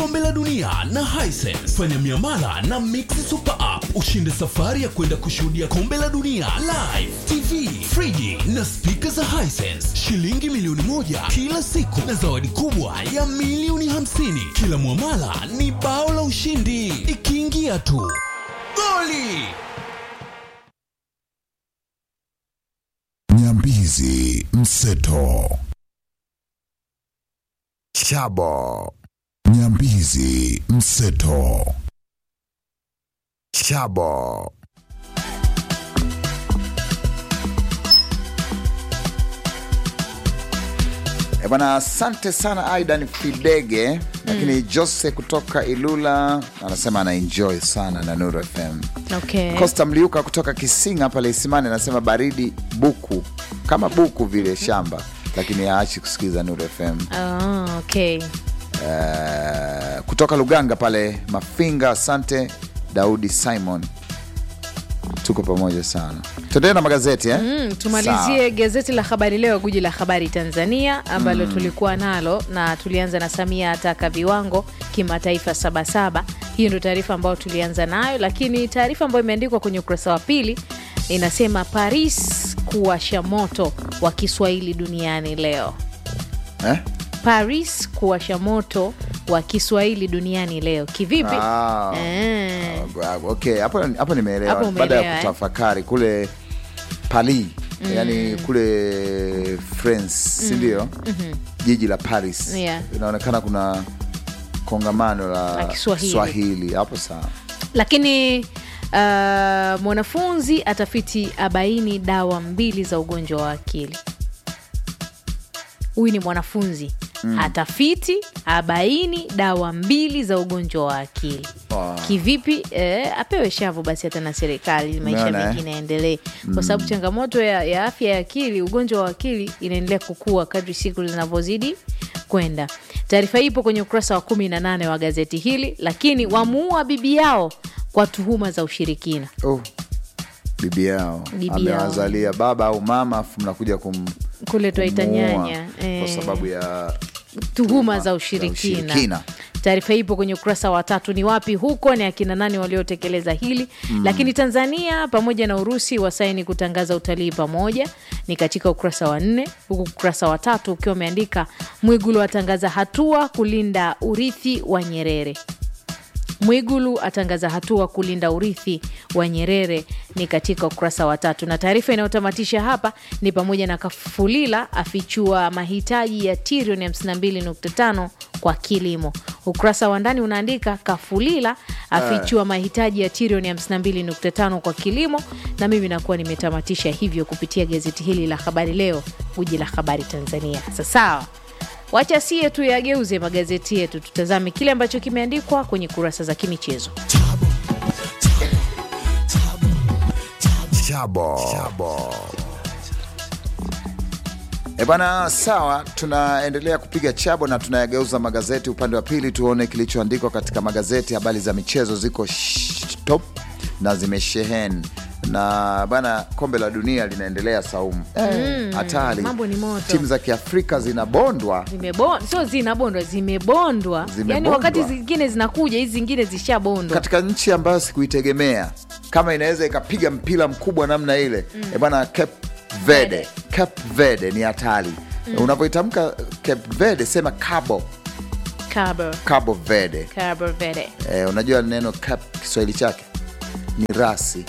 kombe la dunia na Hisense. Fanya miamala na Mix Super App ushinde safari ya kwenda kushuhudia kombe la dunia live, TV, friji na spika za Hisense, shilingi milioni moja kila siku na zawadi kubwa ya milioni hamsini. Kila mwamala ni bao la ushindi, ikiingia tu goli. Nyambizi Mseto Chabo Nyambizi Mseto Chabo E bwana, asante sana Aidan Fidege. Lakini Jose kutoka Ilula anasema ana enjoy sana na Nuru FM. Okay. Costa Mliuka kutoka Kisinga pale Isimani anasema baridi buku kama buku vile shamba, lakini haachi kusikiliza Nuru FM. Ah, okay. Eh, kutoka Luganga pale Mafinga, asante Daudi Simon, tuko pamoja sana. Tuendelee na magazeti eh? Mm, tumalizie gazeti la Habari Leo, guji la habari Tanzania ambalo tulikuwa nalo na tulianza na Samia ataka viwango kimataifa sabasaba. Hiyo ndio taarifa ambayo tulianza nayo, lakini taarifa ambayo imeandikwa kwenye ukurasa wa pili inasema Paris kuwasha moto wa Kiswahili duniani leo. Eh? Paris kuwasha moto wa Kiswahili duniani leo. Kivipi? Ah. Eh. Okay, hapo hapo Hapo nimeelewa umeelewa, baada ya eh? kutafakari kule Paris yani kule France si ndio? Jiji la Paris Yeah. inaonekana kuna kongamano la, La Kiswahili. Swahili hapo sawa. lakini uh, mwanafunzi atafiti abaini dawa mbili za ugonjwa wa akili. Huyu ni mwanafunzi atafiti abaini dawa mbili za ugonjwa wa akili. Wow. Kivipi? Eh, apewe shavu basi hata na serikali, maisha Umeona, eh? mengine yaendelee, kwa sababu changamoto ya, ya afya ya akili, ugonjwa wa akili inaendelea kukua kadri siku zinavyozidi kwenda. Taarifa hii ipo kwenye ukurasa wa kumi na nane wa gazeti hili. Lakini wamuua bibi yao kwa tuhuma za ushirikina. Oh, bibi yao Bibi amewazalia baba au mama, afu mnakuja kum Kule twaita kumuua nyanya, kwa eh. sababu ya tuhuma za za ushirikina. ushirikina. Taarifa hii ipo kwenye ukurasa wa tatu. Ni wapi huko, ni akina nani waliotekeleza hili? Lakini Tanzania pamoja na Urusi wasaini kutangaza utalii pamoja, ni katika ukurasa wa nne, huku ukurasa wa tatu ukiwa umeandika Mwigulu atangaza hatua kulinda urithi wa Nyerere. Mwigulu atangaza hatua kulinda urithi wa Nyerere ni katika ukurasa wa tatu, na taarifa inayotamatisha hapa ni pamoja na Kafulila afichua mahitaji ya trilioni 52.5 kwa kilimo. Ukurasa wa ndani unaandika Kafulila afichua mahitaji ya trilioni 52.5 kwa kilimo, na mimi nakuwa nimetamatisha hivyo kupitia gazeti hili la Habari Leo, guji la habari Tanzania. Sasa sawa Wacha sie tu yageuze magazeti yetu, tutazame kile ambacho kimeandikwa kwenye kurasa za kimichezo. Chabo. Chabo. E bana, sawa, tunaendelea kupiga chabo na tunayageuza magazeti upande wa pili, tuone kilichoandikwa katika magazeti. Habari za michezo ziko sh- top na zimesheheni na bana, kombe la dunia linaendelea Saumu, Eh, hatari. mambo ni moto. Timu za Kiafrika zinabondwa Zimebon- sio zinabondwa, zimebondwa. Zimebondwa. Yani wakati zingine zinakuja, hizi zingine zishabondwa. katika nchi ambayo sikuitegemea kama inaweza ikapiga mpira mkubwa namna ile mm. bwana Cape Verde. Verde. Cape Verde ni hatari unavyoitamka Cape Verde sema Cabo Cabo, Cabo Verde Cabo Verde. eh, unajua neno Cape Kiswahili chake ni rasi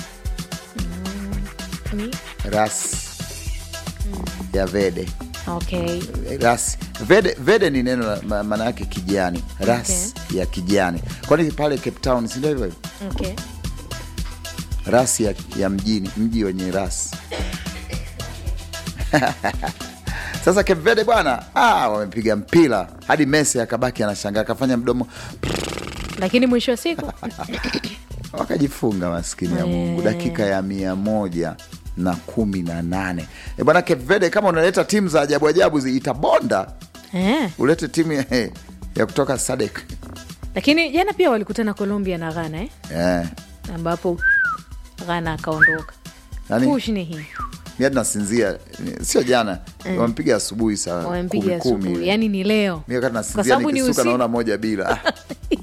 Ni- rasi ya Verde Okay. rasi Verde, Verde ni neno la- ma- maana yake kijani rasi ya kijani kwani pale Cape Town si ndio hivyo hivyo? Okay. rasi ya, ya mjini mji wenye rasi sasa Cape Verde bwana ah, wamepiga mpira hadi Messi akabaki anashangaa akafanya mdomo Lakini mwisho wa siku wakajifunga maskini ya Mungu dakika ya mia moja na kumi na nane e bwana Cape Verde kama unaleta timu za ajabu ajabu zi- itabonda eh. ulete timu ya, ya kutoka Sadek Lakini jana pia walikutana Colombia na Ghana eh? eh. ambapo Ghana akaondoka. Nani? Push ni hii mi hadi nasinzia sio jana wampiga asubuhi saa wamempiga kumi kumi asubuhi, ile. yani ni leo mi wakati Kwa nasinzia sababu ni nikisuka usiku. naona moja bila Ah,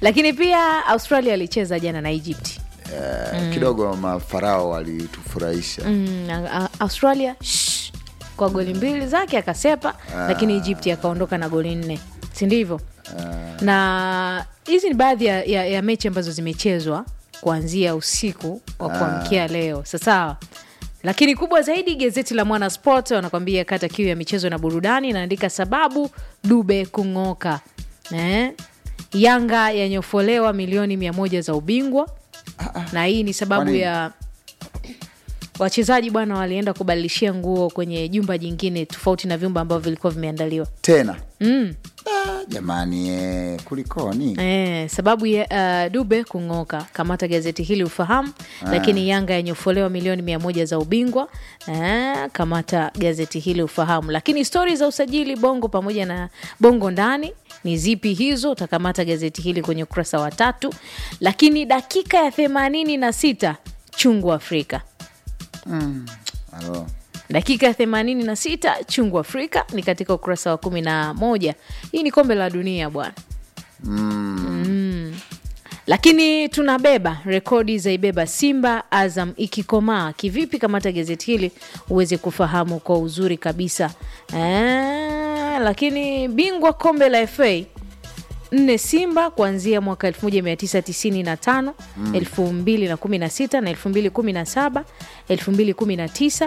lakini pia australia alicheza jana na egypt Eh, kidogo mafarao walitufurahisha mm, a- a- australia shh, kwa goli mbili zake akasepa lakini egypt akaondoka na goli nne sindivyo na hizi ni baadhi ya, ya, ya mechi ambazo zimechezwa kuanzia usiku wa kuamkia leo sasawa lakini kubwa zaidi gazeti la mwana sport wanakwambia kata kiu ya michezo na burudani inaandika sababu dube kung'oka eh? yanga yanyofolewa milioni mia moja za ubingwa na hii ni sababu Kwani- ya wachezaji bwana walienda kubadilishia nguo kwenye jumba jingine tofauti na vyumba ambavyo vilikuwa vimeandaliwa tena Ah, jamani eh, kulikoni Eh, sababu ya uh, dube kung'oka kamata gazeti hili ufahamu lakini yanga yanyofolewa milioni mia moja za ubingwa eh, kamata gazeti hili ufahamu lakini stori za usajili bongo pamoja na bongo ndani ni zipi hizo utakamata gazeti hili kwenye ukurasa wa tatu lakini dakika ya themanini na sita chungu afrika Alo. dakika ya 86 chungu afrika ni katika ukurasa wa 11 hii ni kombe la dunia bwana mm. lakini tunabeba rekodi zaibeba simba azam ikikomaa kivipi kamata gazeti hili uweze kufahamu kwa uzuri kabisa eh, lakini bingwa kombe la fa nne simba kuanzia mwaka 1995 2016 na 2017 2019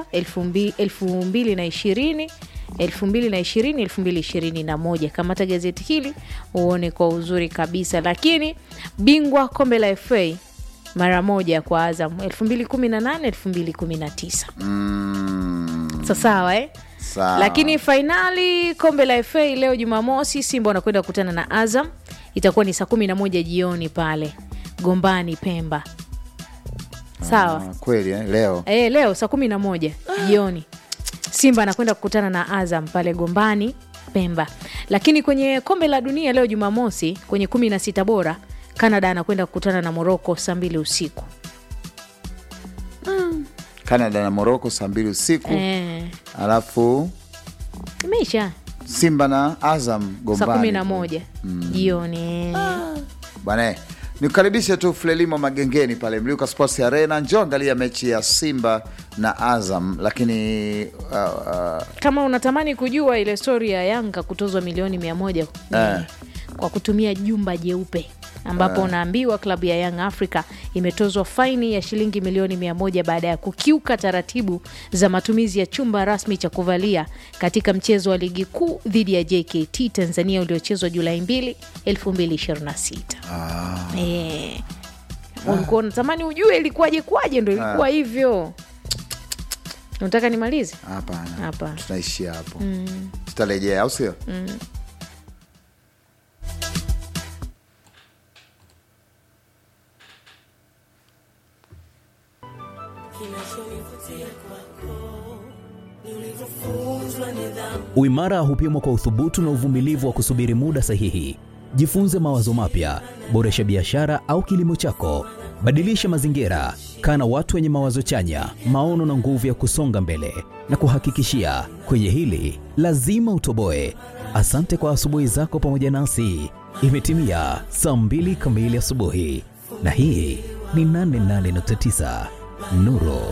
2020 2020 2021 kamata gazeti hili uone kwa uzuri kabisa lakini bingwa kombe la fa mara moja kwa azam 2018 2019 Mm, sasawa eh? sawa. lakini fainali kombe la fa leo jumamosi simba wanakwenda kukutana na azam itakuwa ni saa kumi na moja jioni pale gombani pemba sawa Ah, kweli eh, leo e, leo saa kumi na moja jioni simba anakwenda kukutana na azam pale gombani pemba lakini kwenye kombe la dunia leo jumamosi kwenye kumi na sita bora canada anakwenda kukutana na moroko saa mbili usiku canada na morocco saa mbili usiku e, alafu imeisha simba na azam saa gombani kumi na moja jioni bwana eh, nikukaribishe tu Frelimo Magengeni pale Mliuka Sports Arena. Njoo angalia mechi ya Simba na Azam, lakini uh, uh, kama unatamani kujua ile stori ya yanga kutozwa milioni mia moja Eh. kwa kutumia jumba jeupe ambapo unaambiwa klabu ya Young Africa imetozwa faini ya shilingi milioni mia moja baada ya kukiuka taratibu za matumizi ya chumba rasmi cha kuvalia katika mchezo wa ligi kuu dhidi ya JKT Tanzania uliochezwa Julai 2, 2026. Eh. Ulikuwa unatamani ujue ilikuwaje kwaje, ndo ilikuwa hivyo. Unataka nimalize? hapana, Hapana. tunaishia hapo, tutarejea au sio? Uimara hupimwa kwa uthubutu na uvumilivu wa kusubiri muda sahihi. Jifunze mawazo mapya, boresha biashara au kilimo chako, badilisha mazingira, kaa na watu wenye mawazo chanya, maono na nguvu ya kusonga mbele. Na kuhakikishia kwenye hili lazima utoboe. Asante kwa asubuhi zako pamoja nasi. Imetimia saa mbili kamili asubuhi, na hii ni 88.9 Nuru